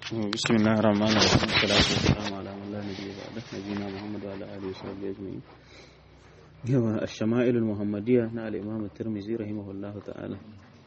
بسم الله الرحمن الرحيم والصلاة والسلام على من لا نبي بعده نبينا محمد وعلى آله وصحبه أجمعين yawa الشمائل المحمدية na الإمام الترمذي رحمه الله تعالى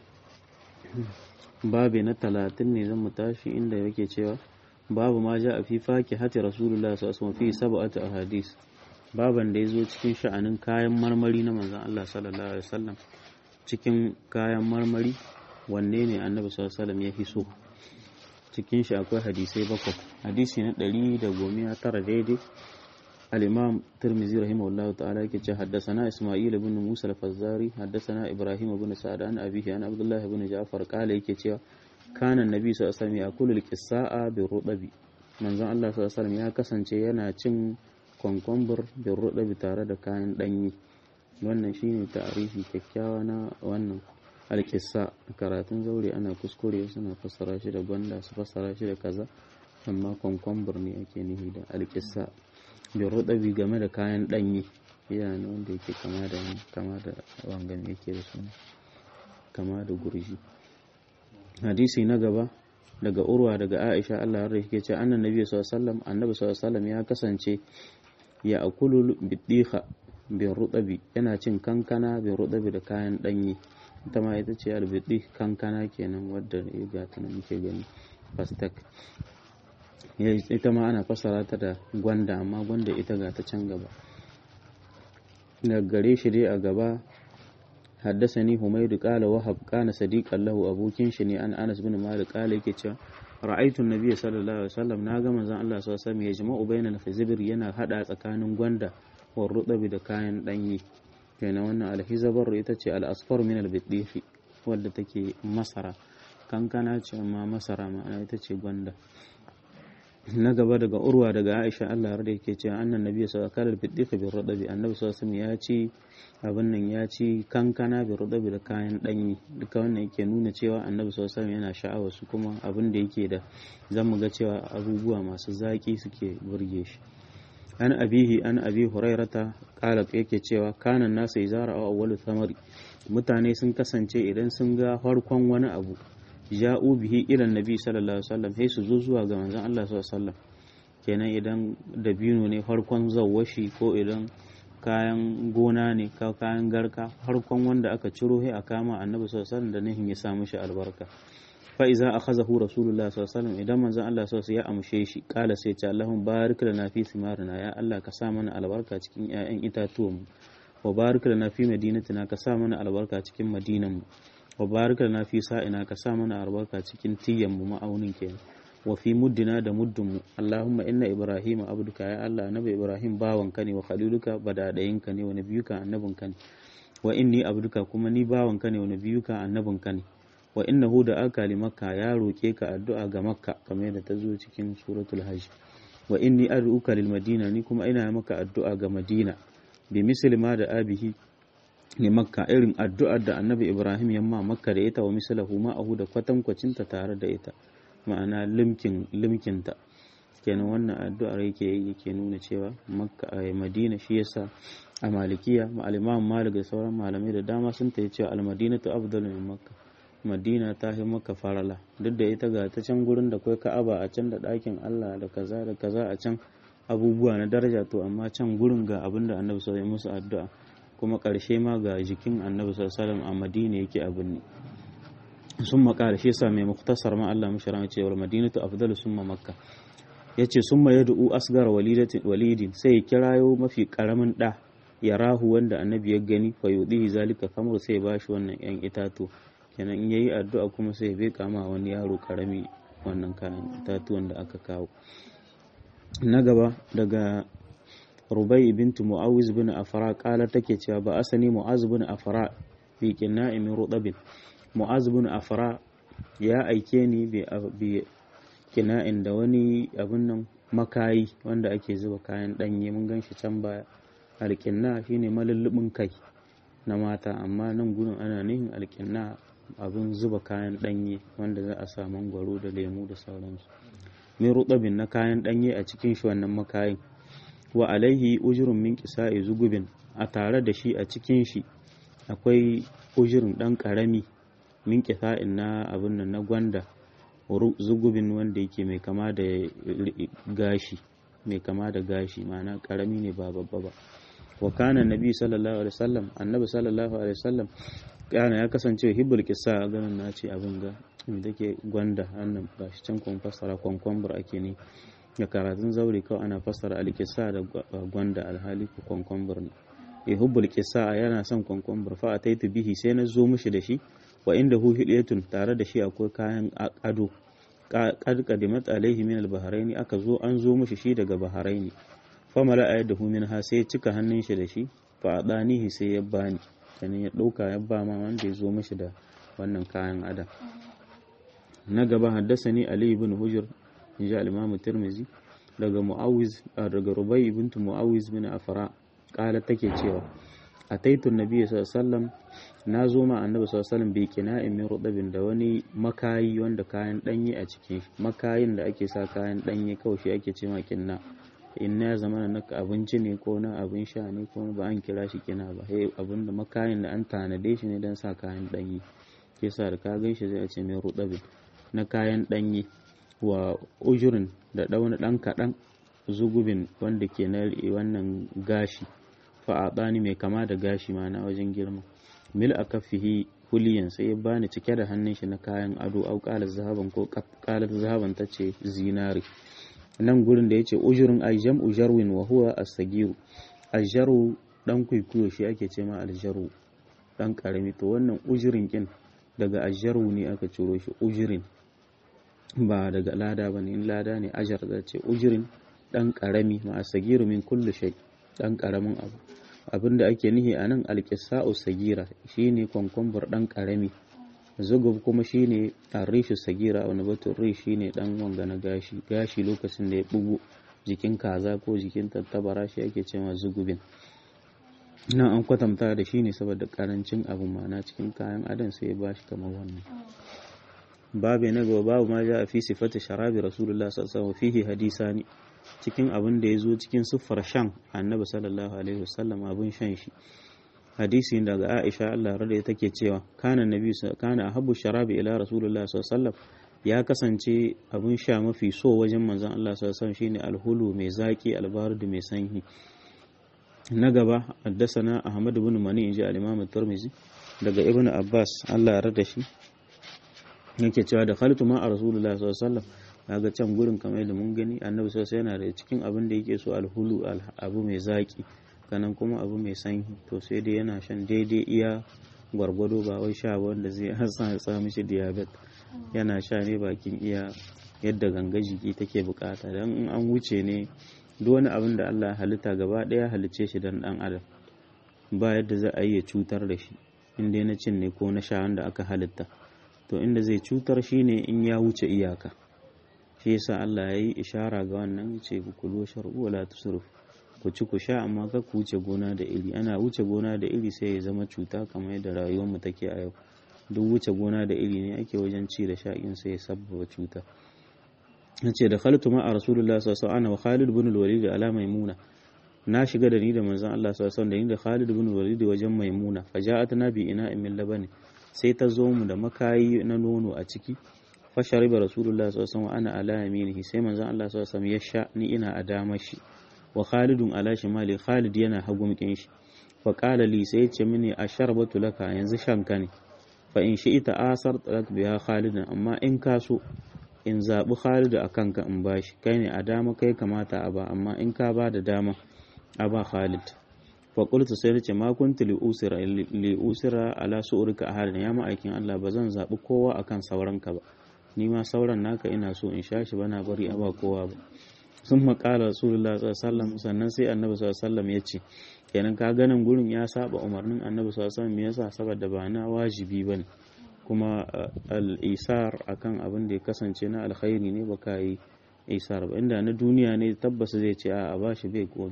babi na talatin ne zan mu tashi inda yake cewa babu ma ja a fi faki hati rasulullah sallallahu alaihi fi sab'ati ahadis baban da yazo cikin sha'anin kayan marmari na manzon Allah sallallahu alaihi wasallam cikin kayan marmari wanne ne annabi sallallahu alaihi wasallam ya fi so cikin shi akwai hadisai bakwai hadisi na ɗari da gomiya tara daidai al-imam tirmizi rahimahullahu ta'ala yake ce haddasana isma'il ibn musa al-fazzari haddasana ibrahim ibn sa'ad an abihi an abdullah ibn ja'far kala yake cewa kana annabi sallallahu alaihi wasallam yakulu al-qissa'a bi rudabi manzon Allah sallallahu alaihi wasallam ya kasance yana cin konkombur bi rudabi tare da kayan danyi wannan shine ta'arifi kyakkyawa na wannan alƙissa karatun zaure ana kuskure suna fassara shi da gwanda su fassara shi da kaza amma kwankwambur ne ake nihi da alƙissa bai rudabi game da kayan ɗanye yana ne wanda yake kama da kama da wangan yake da suna kama da gurji hadisi na gaba daga urwa daga aisha allah har yake ce annan nabi sallallahu annabi sallallahu ya kasance ya akulu bidiha bin rudabi yana cin kankana bin rudabi da kayan ɗanye ita ma ita ce albiɗi kankana kenan wadda ya gata na muke gani fastak ita ma ana fassara ta da gwanda amma gwanda ita ga ta can gaba daga gare shi dai a gaba haddasa ni humaidu kala wahab kana sadiqan lahu abokin shi ne an anas bin malik kala yake cewa ra'aytu nabiyyi sallallahu alaihi wasallam na ga manzon Allah sallallahu alaihi wasallam ya jama'u bainal khizbir yana hada tsakanin gwanda wa rudabi da kayan danyi kenan wannan alhizabar ita ce al'asfar min albidifi wadda take masara kankana ce amma masara ma'ana ita ce gwanda na gaba daga urwa daga aisha allah har da yake cewa annan nabi sallallahu alaihi wasallam bidifi bi rudabi annabi sallallahu ya ci abin nan ya ci kankana bi rudabi da kayan danyi duka wannan yake nuna cewa annabi sallallahu yana sha'awar su kuma abin da yake da zamu ga cewa abubuwa masu zaki suke burge shi an abihi an abi hurairata kala yake cewa kanan nasa izara a awwalu samari mutane sun kasance idan sun ga farkon wani abu ja'u bihi ila nabi sallallahu alaihi wasallam sai su zo zuwa ga manzon Allah sallallahu alaihi wasallam kenan idan dabino ne farkon zawwashi ko idan kayan gona ne ka kayan garka farkon wanda aka ciro sai a kama annabi sallallahu alaihi wasallam da nihin ya sa mishi albarka fa iza akhazahu rasulullah sallallahu alaihi wasallam idan manzon Allah sallallahu alaihi wasallam ya amshe shi kala sai ce Allahumma barik lana fi simarina ya Allah ka sa mana albarka cikin ƴaƴan itatuwan mu wa barik lana fi madinatina ka sa mana albarka cikin madinan mu wa barik lana fi sa'ina ka sa mana albarka cikin tiyyan mu ma'aunin kenan wa fi muddina da muddin mu Allahumma inna ibrahima abduka ya Allah annabi ibrahim bawanka ne wa khaliluka badadayinka ne wa nabiyuka annabinka ne wa inni abduka kuma ni bawanka ne wa nabiyuka annabinka ne wa innahu da aka li makka ya roke ka addu'a ga makka kamar yadda ta zo cikin suratul hajj wa inni ad'uka lil madina ni kuma ina maka addu'a ga madina bi misli ma da abihi ne makka irin addu'ar da annabi ibrahim yamma makka da ita wa mislahu ma ahu da kwatankwacin ta tare da ita ma'ana limkin limkinta kenan wannan addu'ar yake yake nuna cewa makka a madina shi yasa a malikiya ma'aliman malik da sauran malamai da dama sun ta cewa al-madinatu afdalu min makka madina ta fi maka farala duk da ita ga ta can gurin da kwai ka'aba a can da ɗakin allah da kaza da kaza a can abubuwa na daraja to amma can gurin ga abin da annabi sallallahu musu addu'a kuma ƙarshe ma ga jikin annabi sallallahu a madina yake abin ne sun maka shi sa mai muktasar ma allah mishi rama cewa madinatu afdalu summa makka yace summa yad'u asgar walidin sai ya kirayo mafi karamin da ya rahu wanda annabi ya gani fa yudihi zalika kamar sai ya bashi wannan yan itatu kenan in yayi addu'a kuma sai bai kama wani yaro karami wannan kayan itatuwan da aka kawo na gaba daga rubai bintu mu'awiz bin afra kala take cewa ba asani mu'az bin afra bi qina'in min rudabin mu'az bin afra ya aike ni bi kina'in da wani abin nan makayi wanda ake zuba kayan danye mun ganshi can baya alƙinna shine malullubin kai na mata amma nan gudun ana nihin alƙinna abin zuba kayan ɗanye wanda za a sa mangwaro da lemu da sauransu min rutsabin na kayan ɗanye a cikin shi wannan makayin wa alaihi ujurun min kisa'i zugubin a tare da shi a cikin shi akwai ujurin ɗan ƙarami min kisa'in na abin nan na gwanda zugubin wanda yake mai kama da gashi mai kama da gashi ma'ana karami ne ba babba ba wa kana nabi sallallahu alaihi wasallam annabi sallallahu alaihi wasallam kana ya kasance hibbul kissa ganin na ce abin ga da ke gwanda annan ba shi can kun fassara kwankwambur ake ne da karatun zaure kawai ana fassara alkissa da gwanda alhali ku kwankwambur ne ya hubbul kissa yana son kwankwambur fa ataitu bihi sai na zo mishi da shi wa inda hu hilyatun tare da shi akwai kayan ado qad qadimat alaihi min al aka zo an zo mishi shi daga bahraini fa mala ayadahu min ha sai cika hannun shi da shi fa adanihi sai ya bani kenan ya dauka ya ba ma wanda ya zo mishi da wannan kayan adam na gaba haddasani ali ibn hujr inji al-imam tirmizi daga muawiz daga rubai ibn muawiz bin afra kala take cewa ataitu nabiyyi sallallahu alaihi wasallam na zo ma annabi sallallahu alaihi wasallam bi kina'in min rudabin da wani makayi wanda kayan danye a cikin makayin da ake sa kayan danye kawai shi ake ce ma kinna in ya zama na abinci ne ko na abin sha ne ko ba an kira shi kina ba hey abin da makayin da an tanade shi ne don sa kayan danye ke sa da ka gan shi zai ce mai rudabin na kayan danye wa ujurin da ɗauna ɗan kaɗan zugubin wanda ke na wannan gashi fa'aɗani mai kama da gashi ma na wajen girma mil a kafihi huliyan sai ya bani cike da hannun shi na kayan ado au ƙalar zahaban ko ƙalar zahaban ta ce zinari nan gurin da ya ce ujurin aljam ujarwin wa huwa as-sagiru aljaru dan kwaikwayo shi ake ce ma aljaru dan karami to wannan ujurin kin daga aljaru ne aka ciro shi ujurin ba daga lada ba ne in lada ne ajar da ce ujurin dan karami ma as-sagiru min kulli shay dan karamin abu abin da ake nihi a nan alƙisa'u sagira shine kwankwambur ɗan ƙarami zugub kuma shine rishu sagira wani batun rish shine ɗan wanga na gashi gashi lokacin da ya bugu jikin kaza ko jikin tattabara shi ake cewa zugubin nan an kwatanta da shi ne saboda karancin abu mana cikin kayan adam sai ya bashi kamar wannan babu na gaba babu ma ja a fi sifati sharabi rasulullah sallallahu alaihi wasallam fihi hadisani cikin abin da ya zo cikin siffar shan annabi sallallahu alaihi wasallam abin shan shi hadisi daga Aisha Allah rada take cewa kana nabi kana ahabbu sharabi ila rasulullah sallallahu alaihi wasallam ya kasance abin sha mafi so wajen manzon Allah sallallahu alaihi wasallam shine alhulu mai zaki albardu mai sanyi na gaba haddasana Ahmad ibn Mani inji al-Imam Tirmidhi daga Ibn Abbas Allah ya rada shi yake cewa da khaltu ma a rasulullah sallallahu alaihi wasallam kaga can gurin kamar da mun gani annabi sosai yana da cikin abin da yake so alhulu abu mai zaki kanan kuma abu mai sanyi to sai dai yana shan daidai iya gwargwado ba wai sha wanda zai hasa ya sa mishi diabetes yana sha ne bakin iya yadda ganga jiki take bukata dan in an wuce ne duk wani abin da Allah halitta gaba daya halicce shi dan dan adam ba yadda za a yi ya cutar da shi in dai na cin ne ko na sha wanda aka halitta to inda zai cutar shine in ya wuce iyaka shi yasa Allah ya yi ishara ga wannan ce ku kulo shar'u wala tusrif ku ci ku sha amma ka ku wuce gona da iri ana wuce gona da iri sai ya zama cuta kamar yadda rayuwar mu take a yau duk wuce gona da iri ne ake wajen ci da sha in sai ya sabbaba cuta yace da khaltu ma a rasulullah sallallahu alaihi wasallam wa Khalid ibn al-Walid ala maimuna na shiga da ni da manzon Allah sallallahu alaihi wasallam da ni da Khalid ibn al-Walid wajen maimuna faja'atna bi ina min labani sai ta zo mu da makayi na nono a ciki fashariba rasulullah sallallahu alaihi wasallam ana ala yaminihi sai manzon Allah sallallahu alaihi wasallam ya sha ni ina a damar shi wa Khalidun ala shimali Khalid yana hagumkin shi fa qala li sai ya ce mini asharbatu laka yanzu shanka ne fa in shi ita asar talak biya Khalidun amma in ka so in zabi Khalid a kanka in bashi kai ne a dama kai kamata a ba amma in ka ba da dama a ba Khalid fa qultu sai nace ma kuntu li usira li usira ala su'urika ahadin ya ma'aikin Allah ba zan zabi kowa akan sauranka ba ni ma sauran naka ina so in sha shi bana bari a ba kowa ba sun makala rasulullah sallallahu sannan sai annabi sallallahu ya ce kenan ka ganin gurin ya saba umarnin annabi sallallahu me yasa saboda ba na wajibi bane kuma al-isar akan abin da ya kasance na alkhairi ne baka yi isar ba inda na duniya ne tabbas zai ce a ba shi bai komi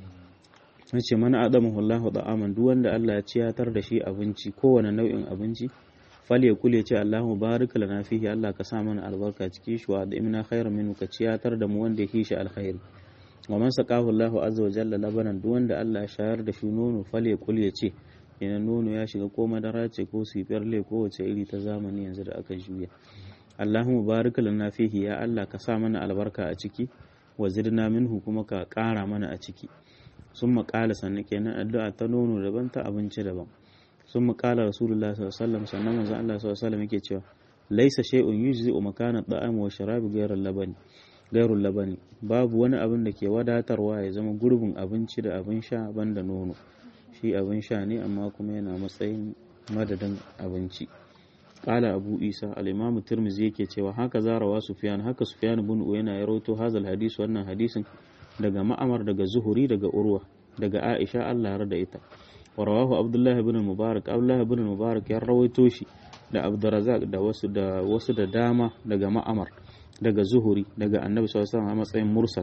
yace mana adamu Allahu da'aman duk wanda Allah ya ciyatar da shi abinci kowane nau'in abinci fal ya kule ce Allahu barika lana fihi Allah ka sa mana albarka cikin shi wa imna khairan minhu ka ciyatar da mu wanda yake shi alkhairi wa man saqahu Allahu azza wa jalla labanan duk wanda Allah ya shayar da shi nono fal ya kule ce ina nono ya shiga ko madara ce ko sifirle ko wace iri ta zamani yanzu da aka juya Allahumma barik lana fihi ya Allah ka sa mana albarka a ciki wa zidna minhu kuma ka ƙara mana a ciki sun maƙala sannan kenan addu'a ta nono daban ta abinci daban sun maƙala rasulullah sallallahu alaihi wasallam sannan manzon Allah sallallahu alaihi wasallam yake cewa laisa shay'un yujzi'u makana da'am wa sharabi ghayra labani gairul labani babu wani abin da ke wadatarwa ya zama gurbin abinci da abin sha banda nono shi abin sha ne amma kuma yana matsayin madadin abinci qala abu isa al-imam tirmidhi yake cewa haka zarawa sufyan haka sufyan ibn uyayna ya rawaito hazal hadis wannan hadisin daga ma'amar daga zuhuri daga urwa daga aisha Allah ya da ita wa rawahu abdullah ibn mubarak abdullah ibn mubarak ya rawaito shi da abdurrazzaq da wasu da wasu da dama daga ma'amar daga zuhuri daga annabi sallallahu alaihi wasallam a matsayin mursal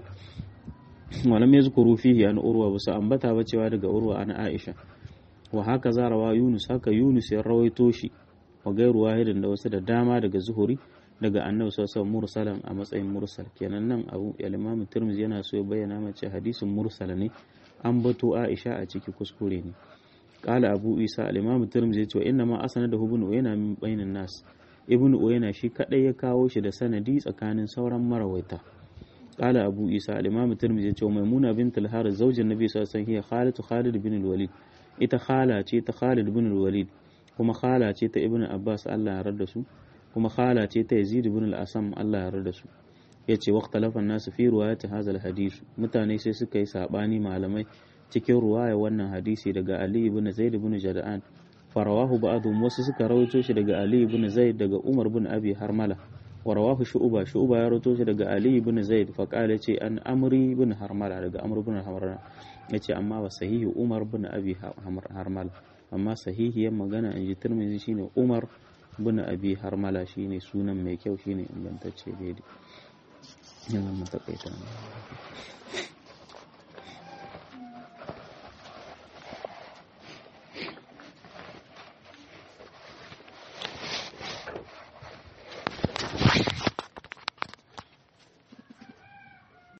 walam yazkuru fihi an urwa ba su ambata ba cewa daga urwa an aisha wa haka zarawa yunus haka yunus ya rawaito shi wa gairu wahidin da wasu da dama daga zuhuri daga annabi sallallahu alaihi mursalan a matsayin mursal kenan nan abu al-imam tirmidhi yana so ya bayyana mace hadisin mursal ne an bato aisha a ciki kuskure ne qala abu isa al-imam tirmidhi ya ce inna ma asnadahu ibn uyayna min bainan nas ibn uyayna shi kadai ya kawo shi da sanadi tsakanin sauran marawaita qala abu isa al-imam tirmidhi ya ce maimuna bint al-harith zaujin nabi sallallahu alaihi wasallam hiya khalatu khalid bin al-walid ita khala ce ta khalid bin al-walid kuma khala ce ta ibn abbas Allah ya yarda su kuma khala ce ta yazid ibn al-asam Allah ya yarda su yace waqtalafa an-nas fi riwayati hadha al-hadith mutane sai suka yi sabani malamai cikin ruwaya wannan hadisi daga ali ibn zaid ibn jada'an farawahu ba'dhum wasu suka rawaito shi daga ali ibn zaid daga umar ibn abi harmala wa rawahu shu'ba shu'ba ya rawaito shi daga ali ibn zaid fa qala ce an amri ibn harmala daga amr ibn harmala yace amma wa sahihi umar ibn abi harmala amma sahihiyar magana in ji tirmidhi shine umar ibn abi harmala shine sunan mai kyau shine ingantacce daidai yanzu mu takaita